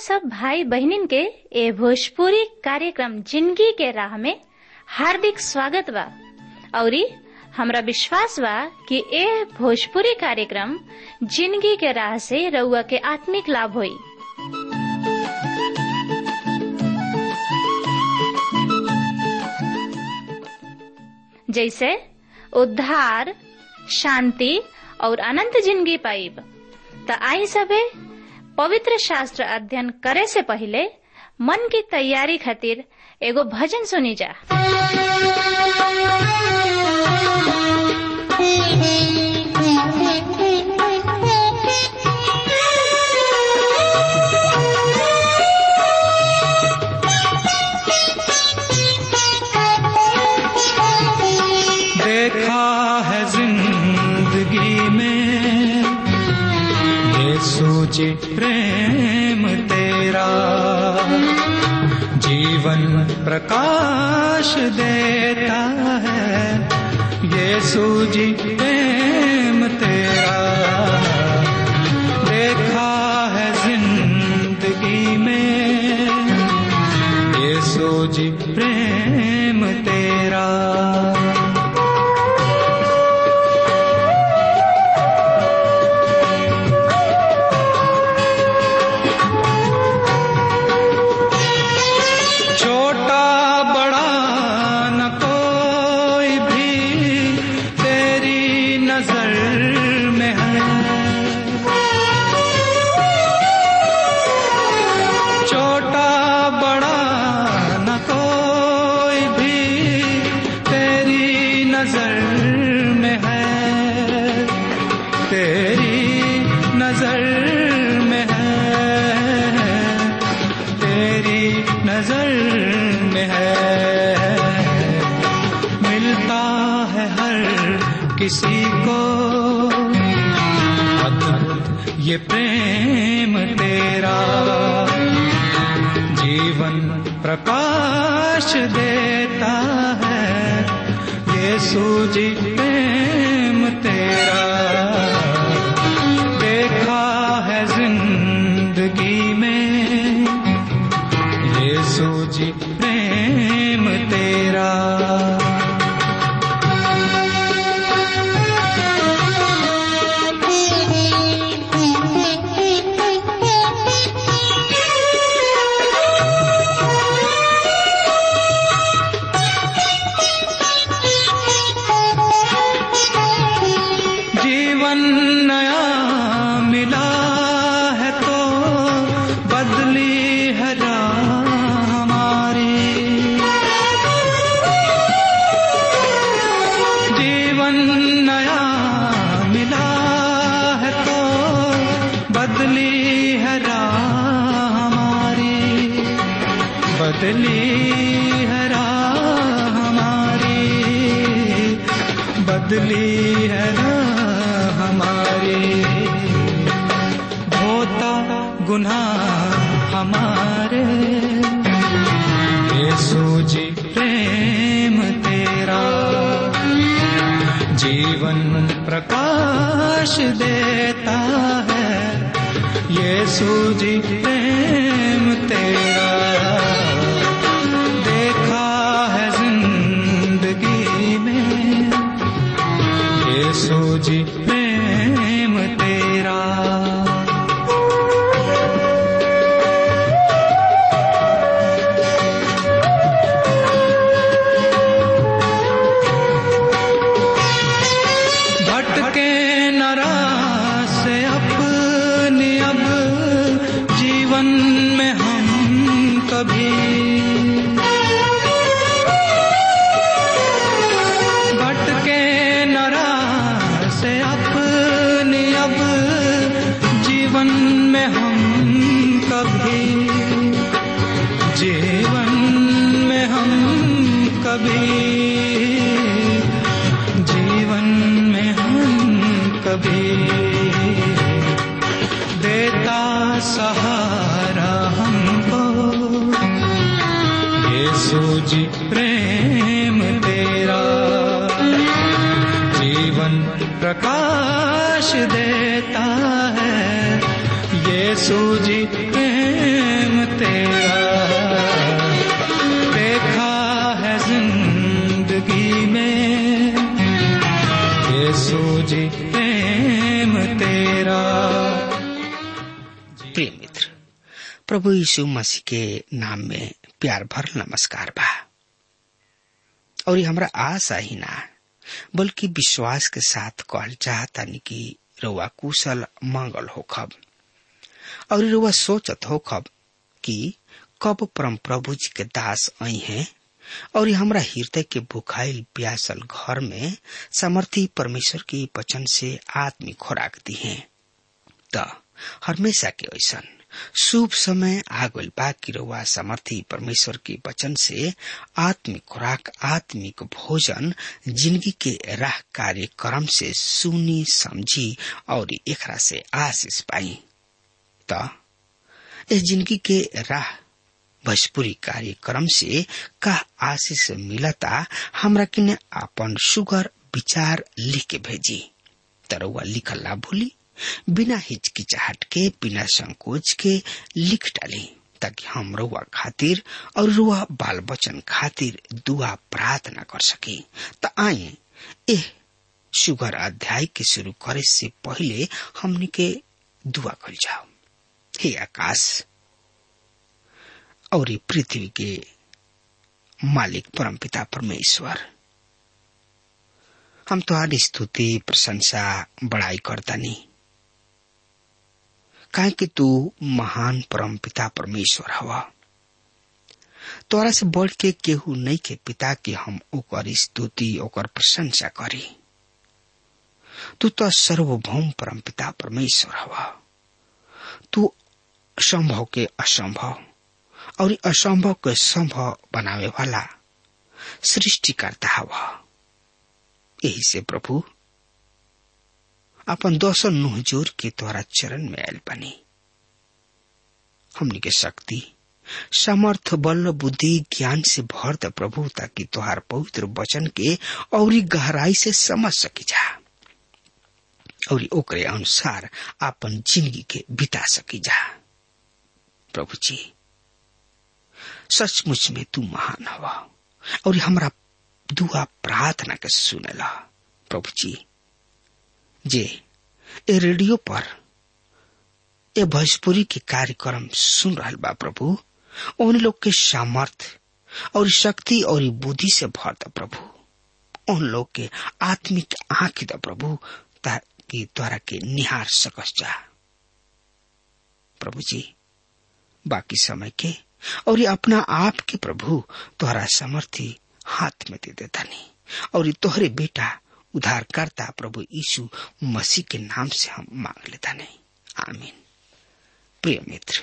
सब भाई बहनिन के ए भोजपुरी कार्यक्रम जिंदगी के राह में हार्दिक स्वागत बा औरी हमरा विश्वास बा कि ए भोजपुरी कार्यक्रम जिंदगी के राह से रउआ के आत्मिक लाभ होई जैसे उद्धार शांति और अनंत जिंदगी पाइब त आई सबे पवित्र शास्त्र अध्ययन करे से पहले मन की तैयारी खातिर एगो भजन सुनी जा देखा है जिंदगी में ये सोचे प्रेम तेरा जीवन प्रकाश देता है ये सूझी प्रेम तेरा देखा है जिंदगी में ये सूझी प्रेम तेरा छोटा बड़ा न कोई भी तेरी नजर में है छोटा बड़ा न कोई भी तेरी नजर में है तेरी नजर में है तेरी नजर में है मिलता है हर किसी को अद्भुत ये प्रेम तेरा जीवन प्रकाश देता है ये सूझी प्रेम तेरा देखा है जिंदगी में ये सूझी प्रेम तेरा जीवन नया मिला है तो बदली है राह हमारी जीवन नया मिला है तो बदली है राह हमारी बदली है राह हमारी बदली है राह हमारी धोता गुनाह हमारे ये सूझी प्रेम तेरा जीवन प्रकाश देता है ये सूझी प्रेम तेरा देखा है जिंदगी में ये सूझी प्रेम तेरा भटके नरा से अपनी अब जीवन में हम कभी भटके नरा से अपनी अब जीवन में हम कभी जीवन में हम कभी जीवन में हम कभी देता सहारा हमको ये सूझी प्रेम तेरा जीवन प्रकाश देता है ये यीशु जी प्रेम तेरा देखा है जिंदगी में यीशु जी प्रेम तेरा प्रिय मित्र प्रभु यीशु मसीह के नाम में प्यार भर नमस्कार बा और ये हमरा आशा ही ना बल्कि विश्वास के साथ कहल चाहता कि रउआ कुशल मंगल होखब और रउआ सोचत होखब कि कब परम प्रभु जी के दास आई हैं और हमरा हृदय के भुखाइल प्यासल घर में समर्थी परमेश्वर के वचन से आत्मिक खुराक दी है त हमेशा के ऐसन शुभ समय आगल बा की रउआ समर्थी परमेश्वर के वचन से आत्मिक खुराक आत्मिक भोजन जिंदगी के राह कार्यक्रम से सुनी समझी और एकरा से आशीष पाई त इस जिंदगी के राह भोजपुरी कार्यक्रम से का आशीष मिलता हमरा किने अपन सुगर विचार लिख के भेजी तरवा लिखल ना भूली बिना हिचकिचाहट के बिना संकोच के लिख डाली ताकि हम रुआ खातिर और रुआ बाल बचन खातिर दुआ प्रार्थना कर सके त आए एह सुगर अध्याय के शुरू करे से पहले हमने के दुआ कर जाओ हे आकाश और ये पृथ्वी के मालिक परमपिता परमेश्वर हम तुम्हारी स्तुति प्रशंसा बड़ाई करता नहीं काहे कि तू महान परम पिता परमेश्वर हवा तोरा से बढ़ के केहू नहीं के पिता के हम ओकर स्तुति ओकर प्रशंसा करी तू तो सर्वभौम परम पिता परमेश्वर हवा तू संभव के असंभव और असंभव के संभव बनावे वाला सृष्टिकर्ता हवा यही से प्रभु अपन दोसर नुह जोर के द्वारा चरण में आयल बनी हमनी के शक्ति समर्थ बल बुद्धि ज्ञान से भर द प्रभु ताकि तुहार पवित्र वचन के और गहराई से समझ सकी जा और ओकरे अनुसार अपन जिंदगी के बिता सकी जा प्रभु जी सचमुच में तू महान हवा और हमरा दुआ प्रार्थना के सुनेला प्रभु जी जे ए रेडियो पर ए भोजपुरी के कार्यक्रम सुन रहा बा प्रभु उन लोग के सामर्थ और शक्ति और बुद्धि से भर द प्रभु उन लोग के आत्मिक आंख द प्रभु ताकि द्वारा के निहार सकस जा प्रभु जी बाकी समय के और अपना आप के प्रभु तोहरा समर्थी हाथ में दे देता नहीं और तोहरे बेटा उद्धारकर्ता प्रभु यीशु मसीह के नाम से हम मांग लेता नहीं आमीन प्रिय मित्र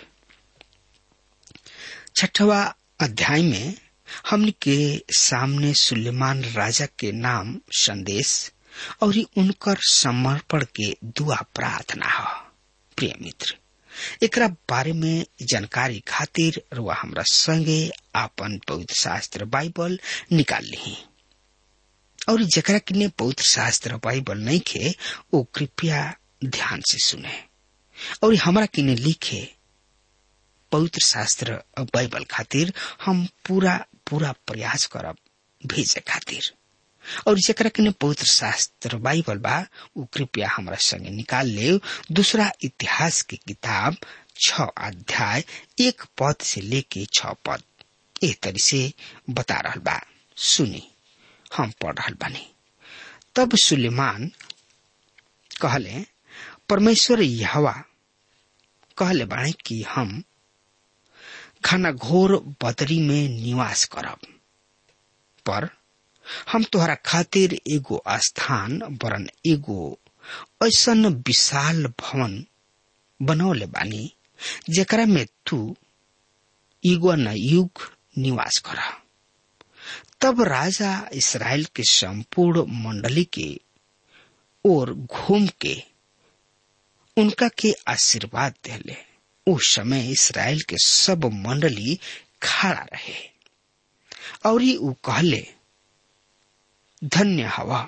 छठवा अध्याय में हमने के सामने सुलेमान राजा के नाम संदेश और उनकर समर्पण के दुआ प्रार्थना हो प्रिय मित्र एकरा बारे में जानकारी खातिर रुआ हमरा संगे आपन पवित्र शास्त्र बाइबल निकाल ली और जकरा किने पवित्र शास्त्र बाइबल नहीं खे वो कृपया ध्यान से सुने और हमरा किने लिखे पवित्र शास्त्र बाइबल खातिर हम पूरा पूरा प्रयास करब भेजे खातिर और जकरा किने पवित्र शास्त्र बाइबल बा वो कृपया हमरा संगे निकाल ले दूसरा इतिहास की किताब छ अध्याय एक पद से लेके छ पद एक तरी से बता रहा बा सुनी हम पढ़ रहा बानी तब सुलेमान कहले परमेश्वर यहवा कहले बाणे कि हम घना घोर बदरी में निवास करब पर हम तोहरा खातिर एगो स्थान वरन एगो ऐसन विशाल भवन बनौले बानी जेकरा में तू युग न युग निवास कर तब राजा इसराइल के संपूर्ण मंडली के ओर घूम के उनका के आशीर्वाद दिले उस समय इसराइल के सब मंडली खड़ा रहे और ऊ कहले धन्य हवा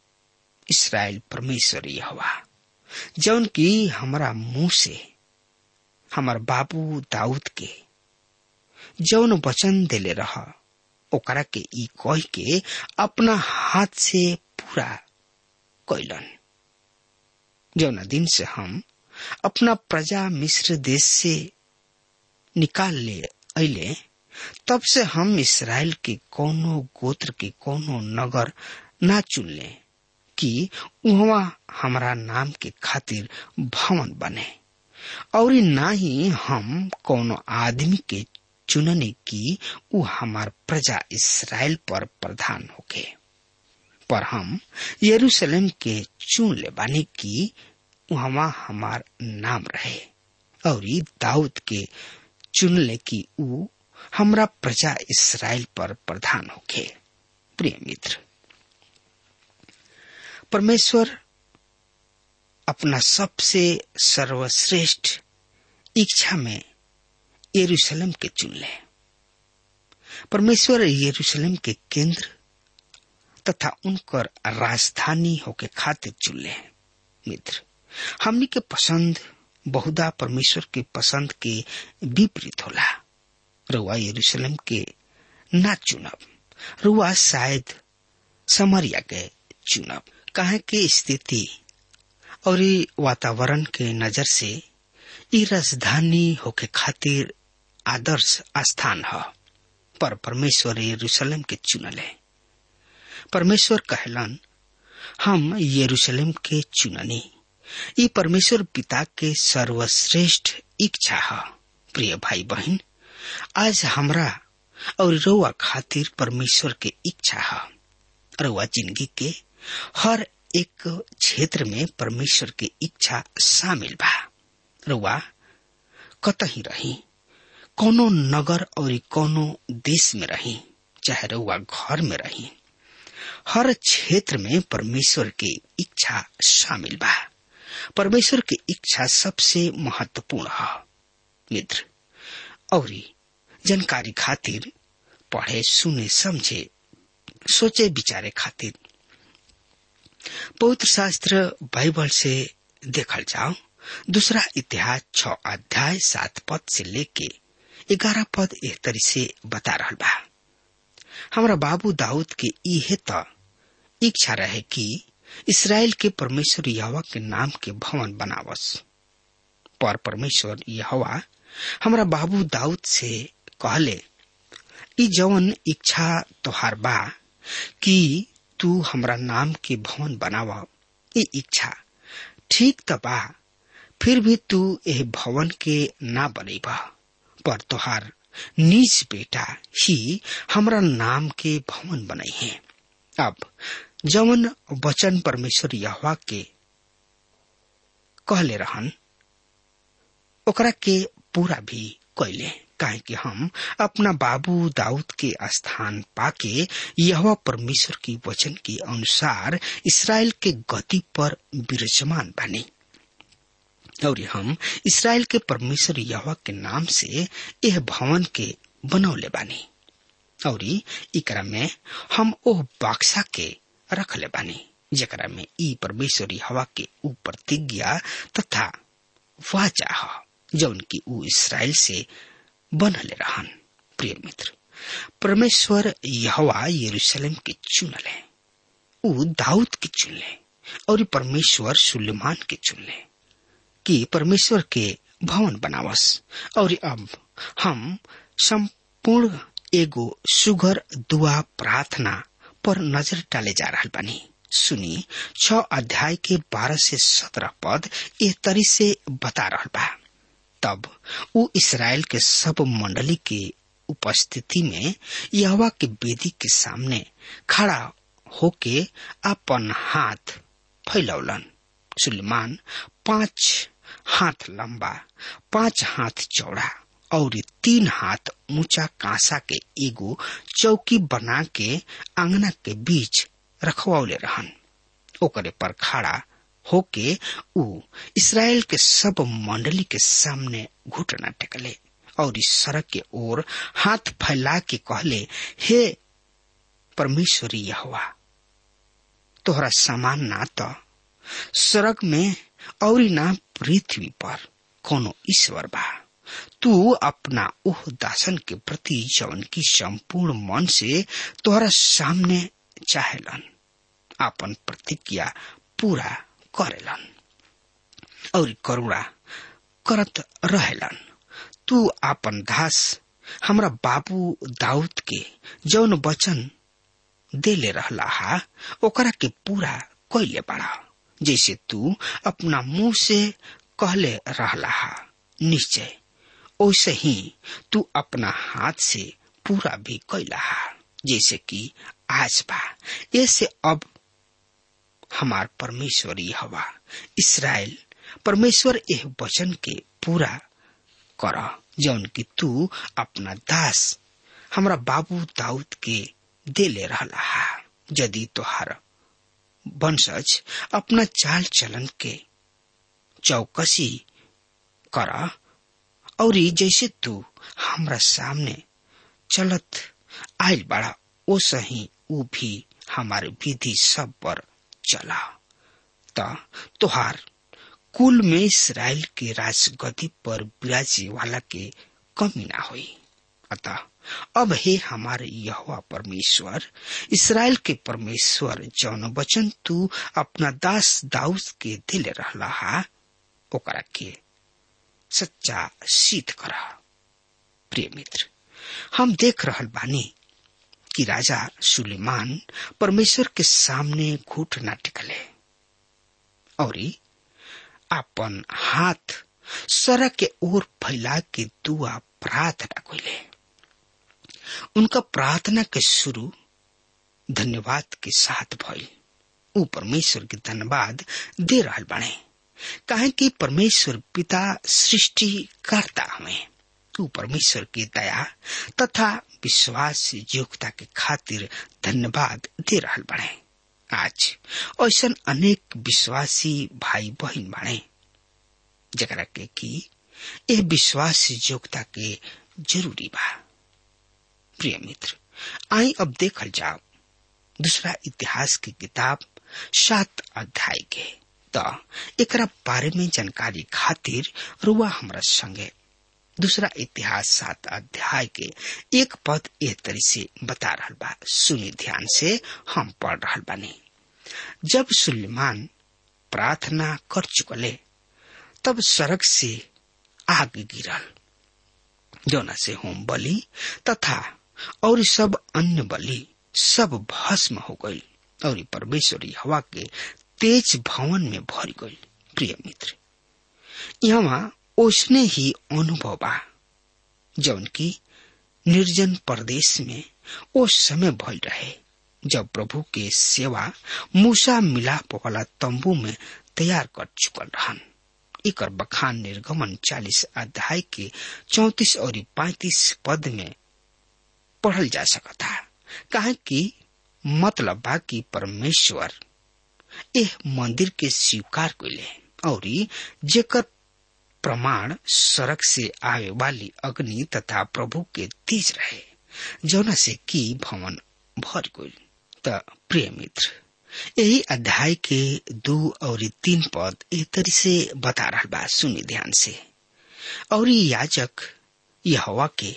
इसराइल परमेश्वरी हवा जौन की हमारा मुंह से हमार बाबू दाऊद के जौन वचन देले रह ओकरा के ई कह के अपना हाथ से पूरा कैलन जौना दिन से हम अपना प्रजा मिस्र देश से निकाल ले अले तब से हम इसराइल के कोनो गोत्र के कोनो नगर ना चुन ले कि वहाँ हमारा नाम के खातिर भवन बने और ना ही हम कोनो आदमी के चुनने की उ हमार प्रजा इसराइल पर प्रधान होके पर हम यरूशलेम के चुन ले बानी की वहाँ हमार नाम रहे और दाऊद के चुन ले की उ हमरा प्रजा इसराइल पर प्रधान होके प्रिय मित्र परमेश्वर अपना सबसे सर्वश्रेष्ठ इच्छा में यरूशलेम के चुन ले परमेश्वर यरूशलेम के केंद्र तथा उनकर राजधानी होके खातिर चुन ले मित्र हमनी के पसंद बहुधा परमेश्वर के पसंद के विपरीत होला रुआ यरूशलेम के ना चुनब रुआ शायद समरिया के चुनब काहे के स्थिति और वातावरण के नजर से ई राजधानी होके खातिर आदर्श स्थान ह पर परमेश्वर यरूशलेम के चुनले परमेश्वर कहलन हम यरूशलेम के चुननी ई परमेश्वर पिता के सर्वश्रेष्ठ इच्छा है प्रिय भाई बहन आज हमरा और रउआ खातिर परमेश्वर के इच्छा है रउआ जिंदगी के हर एक क्षेत्र में परमेश्वर के इच्छा शामिल बा रउआ कतही रही कोनो नगर और कोनो देश में रही चाहे रउआ घर में रही हर क्षेत्र में परमेश्वर के इच्छा शामिल बा परमेश्वर की इच्छा सबसे महत्वपूर्ण है मित्र और जानकारी खातिर पढ़े सुने समझे सोचे विचारे खातिर पवित्र शास्त्र बाइबल से देखल जाओ दूसरा इतिहास छ अध्याय सात पद से लेके ग्यारह पद एक तरी से बता रहा बा हमारा बाबू दाऊद के इहे त इच्छा रहे कि इसराइल के परमेश्वर यहवा के नाम के भवन बनावस पर परमेश्वर यहवा हमारा बाबू दाऊद से कहले ई जवन इच्छा तोहार बा कि तू हमरा नाम के भवन बनावा ये इच्छा ठीक त बा फिर भी तू एह भवन के ना बनेबा पर तोहार निज बेटा ही हमरा नाम के भवन बनाई है अब जवन वचन परमेश्वर यहवा के कहले रहन ओकरा के पूरा भी कैले काहे कि हम अपना बाबू दाऊद के स्थान पाके यह परमेश्वर की वचन के अनुसार इसराइल के गति पर विराजमान बने और हम इसराइल के परमेश्वर यहवा के नाम से यह भवन के बनौले बानी और इकरा में हम ओह बाक्सा के रख ले बानी जकरा में ई परमेश्वरी हवा के ऊपर प्रतिज्ञा तथा वाचा ह जौन की ऊ इसराइल से बनले रहन प्रिय मित्र परमेश्वर यहवा यरूशलेम के चुनले ऊ दाऊद के चुनले और परमेश्वर सुलेमान के चुनले कि परमेश्वर के भवन बनावस और अब हम संपूर्ण एगो सुगर दुआ प्रार्थना पर नजर डाले जा रहा बानी सुनी छ अध्याय के बारह से सत्रह पद ए तरी से बता रहा बा तब उ इसराइल के सब मंडली के उपस्थिति में यहवा के वेदी के सामने खड़ा होके अपन हाथ फैलौलन सुलेमान पांच हाथ लंबा पांच हाथ चौड़ा और तीन हाथ ऊंचा कांसा के एगो चौकी बना के आंगना के बीच रखवाले रहन ओकरे पर खड़ा होके ऊ इसराइल के सब मंडली के सामने घुटना टेकले और इस सड़क के ओर हाथ फैला के कहले हे परमेश्वरी यहोवा तोहरा समान ना तो स्वर्ग में और ना पृथ्वी पर कोनो ईश्वर बा तू अपना ओह दासन के प्रति जवन की संपूर्ण मन से तोहरा सामने चाहेलन अपन प्रतिज्ञा पूरा करेलन और करुणा करत रहेलन तू आपन दास हमरा बाबू दाऊद के जौन वचन देले रहला हा ओकरा के पूरा कैले बड़ा जैसे तू अपना मुंह से कहले रहला हा निश्चय ओसे ही तू अपना हाथ से पूरा भी कैला हा जैसे कि आज बा ऐसे अब हमार परमेश्वरी हवा इसराइल परमेश्वर यह वचन के पूरा कर जौन कि तू अपना दास हमरा बाबू दाऊद के देले रहला हा यदि तोहार वंशज अपना चाल चलन के चौकसी कर और जैसे तू हमरा सामने चलत आयल बड़ा ओ सही ऊ भी हमारे विधि सब पर चला त तोहार कुल में इसराइल के राजगति पर विराजे वाला के कमी ना हुई अतः अब हे हमारे यहोवा परमेश्वर इसराइल के परमेश्वर जौन वचन तू अपना दास दाऊद के दिल रहला हा ओकरा के सच्चा सिद्ध करा प्रिय मित्र हम देख रहल बानी कि राजा सुलेमान परमेश्वर के सामने घुट ना टिकले और अपन हाथ सड़क के ओर फैला के दुआ प्रार्थना कैले उनका प्रार्थना के शुरू धन्यवाद के साथ भइल ऊ परमेश्वर के धन्यवाद दे रहल बाणे काहे कि परमेश्वर पिता सृष्टि करता हमें ऊ परमेश्वर की दया तथा विश्वास योग्यता के खातिर धन्यवाद दे रहल बाणे आज ऐसा अनेक विश्वासी भाई बहन बाणे जरा के कि यह विश्वास योग्यता के जरूरी बा प्रिय मित्र आई अब देखल जाओ दूसरा इतिहास की किताब सात अध्याय के तो एकरा बारे में जानकारी खातिर रुआ हमरा संगे दूसरा इतिहास सात अध्याय के एक पद एह तरी से बता रहा बा सुनी ध्यान से हम पढ़ रहा बानी जब सुलेमान प्रार्थना कर चुकले तब सड़क से आग गिरल जोना से होम बलि तथा और सब अन्य बलि सब भस्म हो गई और परमेश्वरी हवा के तेज भवन में भर गई प्रिय मित्र यहाँ उसने ही अनुभव बा जौन की निर्जन प्रदेश में ओ समय भल रहे जब प्रभु के सेवा मूसा मिलाप वाला तंबू में तैयार कर चुकल रहन एकर बखान निर्गमन चालीस अध्याय के चौतीस और पैतीस पद में पढ़ल जा सकता काहे कि मतलब बा कि परमेश्वर एह मंदिर के स्वीकार कैले और जेकर प्रमाण सड़क से आवे वाली अग्नि तथा प्रभु के तेज रहे जौना से की भवन भर गई त प्रिय मित्र यही अध्याय के दो और तीन पद एक तरी से बता रहा बा सुनी ध्यान से और याजक यहवा के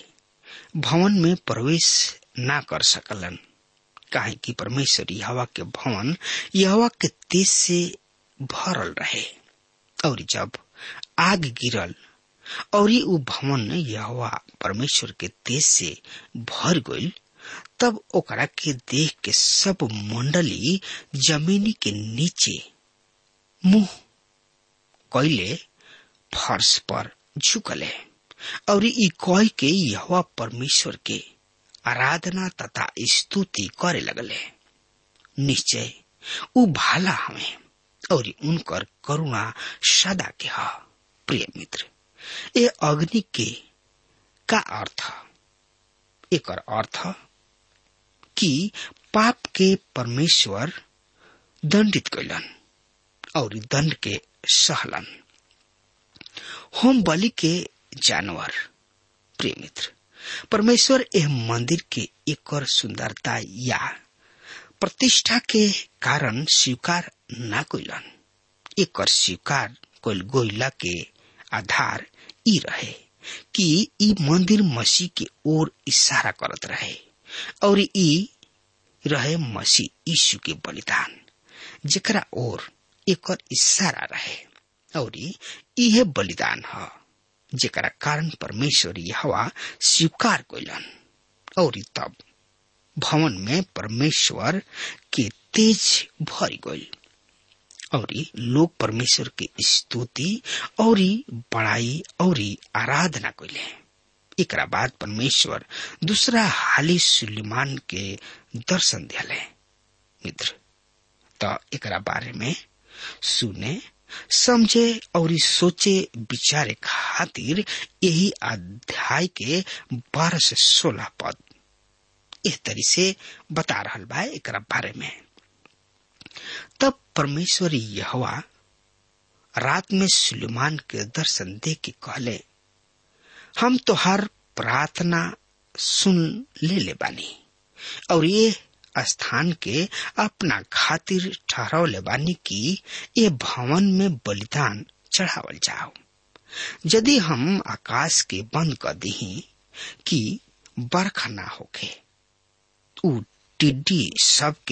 भवन में प्रवेश ना कर सकलन काहे कि परमेश्वर यहवा के भवन यहवा के तेज से भरल रहे और जब आग गिरल और उ भवन यहवा परमेश्वर के तेज से भर गईल तब ओकरा के देख के सब मंडली जमीनी के नीचे मुंह कैले फर्श पर झुकले और ई कह के यहवा परमेश्वर के आराधना तथा स्तुति करे लगले निश्चय उ भाला हमें और उनकर करुणा सदा के ह प्रिय मित्र ये अग्नि के का अर्थ एक अर्थ कि पाप के परमेश्वर दंडित कैलन और दंड के सहलन होम बलि के जानवर प्रिय मित्र परमेश्वर यह मंदिर के एक और सुंदरता या प्रतिष्ठा के कारण स्वीकार न कैलन एक और स्वीकार कैल गोइला के आधार ई रहे कि ई मंदिर मसीह के ओर इशारा करत रहे और ई रहे मसीह यीशु के बलिदान जेकरा ओर एकर इशारा रहे और इहे बलिदान ह जेकरा कारण परमेश्वर हवा स्वीकार कैलन और तब भवन में परमेश्वर के तेज भर गई और लोग परमेश्वर के स्तुति और बड़ाई और आराधना कैले एकरा बाद परमेश्वर दूसरा हाली सुलेमान के दर्शन दिले मित्र त एकरा बारे में सुने समझे और सोचे विचारे खातिर यही अध्याय के बारह से सोलह पद इस तरी से बता रहा बा एक बारे में तब परमेश्वर यहवा रात में सुलेमान के दर्शन दे के कहले हम तो हर प्रार्थना सुन ले ले बानी और ये स्थान के अपना खातिर ठहरावले बानी की ये भवन में बलिदान चढ़ावल जाओ यदि हम आकाश के बंद कर दी कि बरखा ना होके उ टिड्डी सबके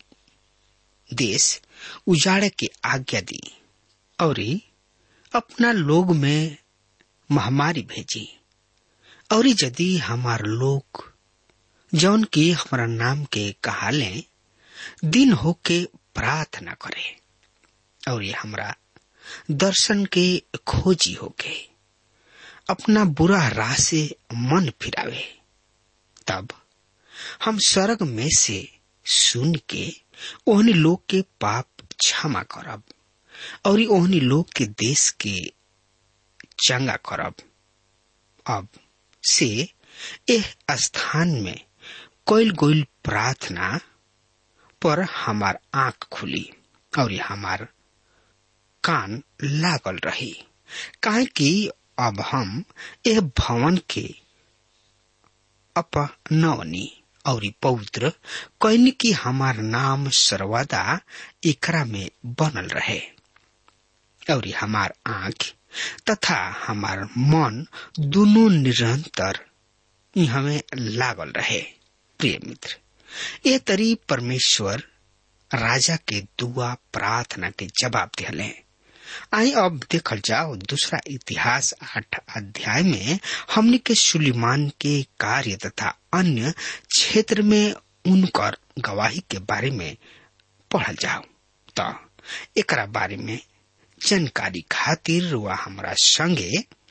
देश उजाड़े के आज्ञा दी और अपना लोग में महामारी भेजी और यदि हमार लोग जौन की हमारा नाम के कहाले दिन हो के प्रार्थना करे और ये हमरा दर्शन के खोजी होके अपना बुरा राह से मन फिरावे तब हम स्वर्ग में से सुन के ओहनी लोग के पाप क्षमा करब और ओहनी लोग के देश के चंगा करब अब से एह स्थान में कोयल गोयल प्रार्थना पर हमार आंख खुली और हमार कान लागल रही काहे कि अब हम यह भवन के अपनवनी और पवित्र कैन की हमार नाम सर्वदा एकरा में बनल रहे और हमार आंख तथा हमार मन दोनों निरंतर हमें लागल रहे प्रिय मित्र ये तरी परमेश्वर राजा के दुआ प्रार्थना के जवाब दिले आई अब देखल जाओ दूसरा इतिहास आठ अध्याय में हमने के सुलिमान के कार्य तथा अन्य क्षेत्र में उनकर गवाही के बारे में पढ़ल जाओ तो एकरा बारे में जानकारी खातिर वह हमारा संगे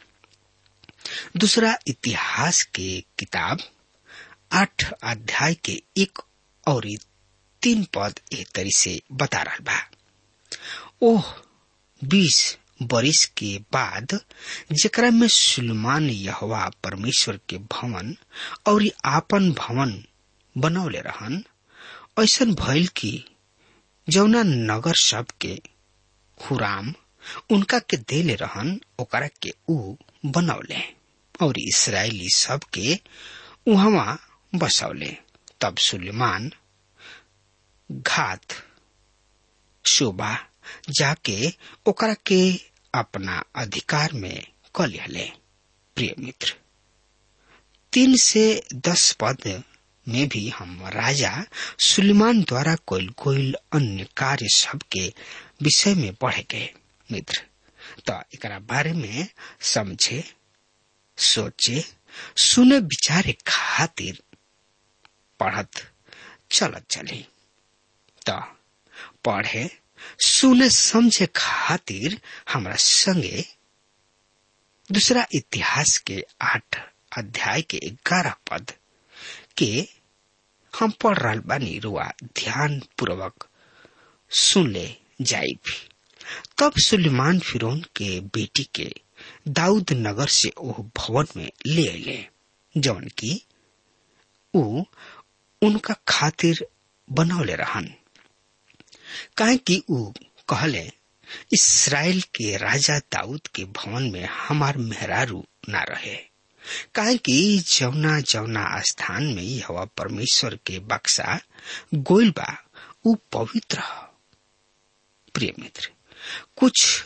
दूसरा इतिहास के किताब आठ अध्याय के एक और तीन पद एक तरी से बता रहा बा ओह बीस बरिस के बाद जेकरा में सुलेमान यहवा परमेश्वर के भवन और आपन भवन बनौले रहन ऐसा भइल कि जौना नगर सब के हुराम उनका के देले रहन ओकरा के ऊ बनौले और इसराइली सब के उहवा बसौले तब सुलेमान घात शोभा जाके ओकरा के अपना अधिकार में क लिहले प्रिय मित्र तीन से दस पद में भी हम राजा सुलेमान द्वारा कोयल कोयल अन्य कार्य सब के विषय में पढ़े गए मित्र तो एकरा बारे में समझे सोचे सुने विचारे खातिर पढ़त चलत चली तो पढ़े सुने समझे खातिर हमरा संगे दूसरा इतिहास के आठ अध्याय के ग्यारह पद के हम पढ़ रहा बानी रुआ ध्यान पूर्वक सुन ले जाई भी तब सुलेमान फिरौन के बेटी के दाऊद नगर से ओह भवन में ले अले जवन की ऊ उनका खातिर बनौले रहन काहे कि ऊ कहले इसराइल के राजा दाऊद के भवन में हमार मेहरारू ना रहे काहे कि जौना जौना स्थान में हवा परमेश्वर के बक्सा गोइल बा ऊ पवित्र प्रिय मित्र कुछ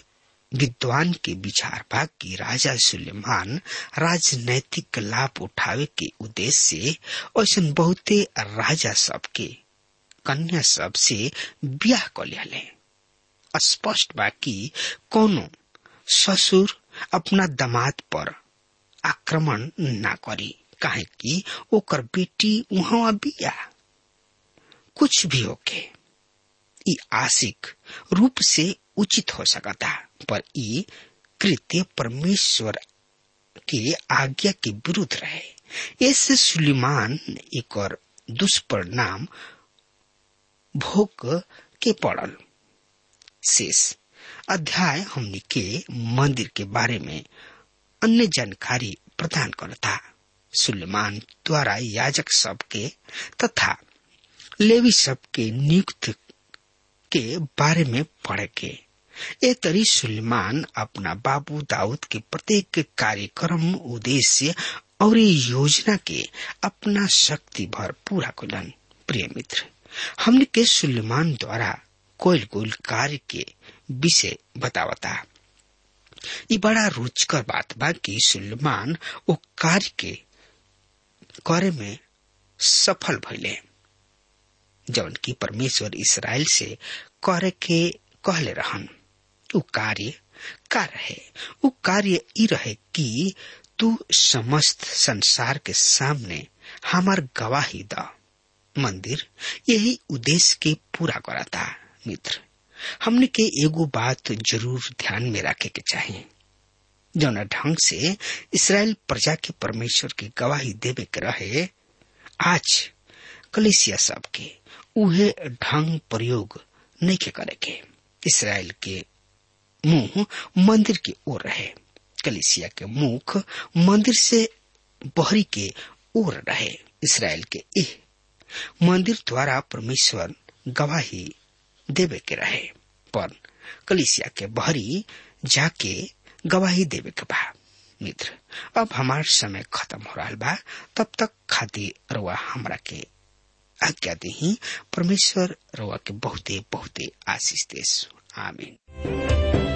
विद्वान के विचार बा कि राजा सुलेमान राजनैतिक लाभ उठावे के उद्देश्य से ऐसा बहुते राजा सब के कन्या सब से ब्याह कर लिया स्पष्ट बा कि कोनो ससुर अपना दामाद पर आक्रमण ना करी काहे कि ओकर बेटी वहां बिया कुछ भी होके ई आशिक रूप से उचित हो सकता पर ई कृत्य परमेश्वर के आज्ञा के विरुद्ध रहे ऐसे सुलेमान एक और दुष्परिणाम भोग के पड़ल शेष अध्याय हमने के मंदिर के बारे में अन्य जानकारी प्रदान करता सुलेमान द्वारा याजक सबके तथा लेवी सबके नियुक्त के बारे में पढ़ के ए तरी सुलेमान अपना बाबू दाऊद के प्रत्येक कार्यक्रम उद्देश्य और योजना के अपना शक्ति भर पूरा कुलन प्रिय मित्र हमने के सुलेमान द्वारा कोयल कोयल कार्य के विषय बतावता ये बड़ा रुचकर बात बा कि सुलेमान वो कार्य के करे में सफल भइले जौन की परमेश्वर इसराइल से करे के कहले रहन उ कार्य का रहे उ कार्य ई रहे कि तू समस्त संसार के सामने हमार गवाही द मंदिर यही उद्देश्य के पूरा कराता मित्र हमने के एगो बात जरूर ध्यान में रखे के चाहिए जौन ढंग से इसराइल प्रजा के परमेश्वर की गवाही देवे के रहे आज कलिसिया सब के उहे ढंग प्रयोग नहीं के करे के इसराइल के मुंह मंदिर की ओर रहे कलिसिया के मुख मंदिर से बहरी के ओर रहे इसराइल के एह मंदिर द्वारा परमेश्वर गवाही देवे के रहे पर कलिसिया के बहरी जाके गवाही देवे के बा मित्र अब हमार समय खत्म हो रहा बा तब तक खातिर रुआ हमरा के आज्ञा दी परमेश्वर रुआ के बहुते बहुते आशीष देश आमीन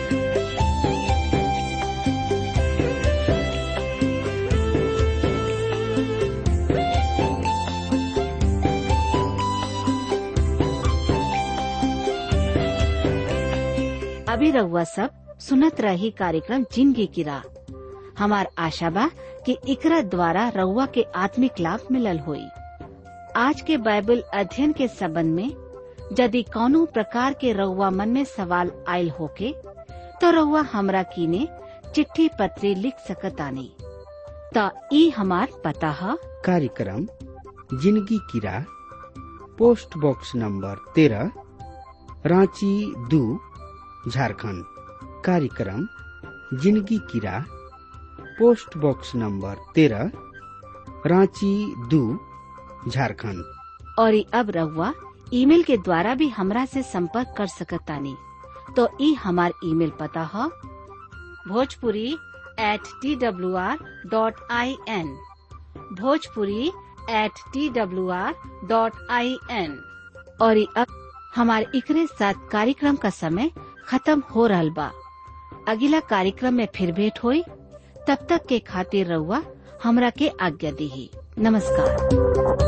अभी रउआ सब सुनत रही कार्यक्रम जिंदगी की राह हमार आशा बा कि इकरा द्वारा रउआ के आत्मिक लाभ मिलल होई आज के बाइबल अध्ययन के संबंध में यदि कौनो प्रकार के रउआ मन में सवाल आयल होके तो रउआ हमरा कीने चिट्ठी पत्री लिख सकतानी त ई हमार पता है कार्यक्रम जिंदगी की राह पोस्ट बॉक्स नंबर तेरह रांची दू झारखंड कार्यक्रम जिंदगी की राह पोस्ट बॉक्स नंबर तेरह रांची दू झारखंड और ई अब रउआ ईमेल के द्वारा भी हमरा से संपर्क कर सकतानी तो ई हमार ईमेल पता है Bhojpuri at T W R dot I N Bhojpuri at T W R dot I N और ई अब हमारे इकरे साथ कार्यक्रम का समय खत्म हो रहा बा अगला कार्यक्रम में फिर भेंट होई तब तक के खातिर रउआ हमरा के आज्ञा दी नमस्कार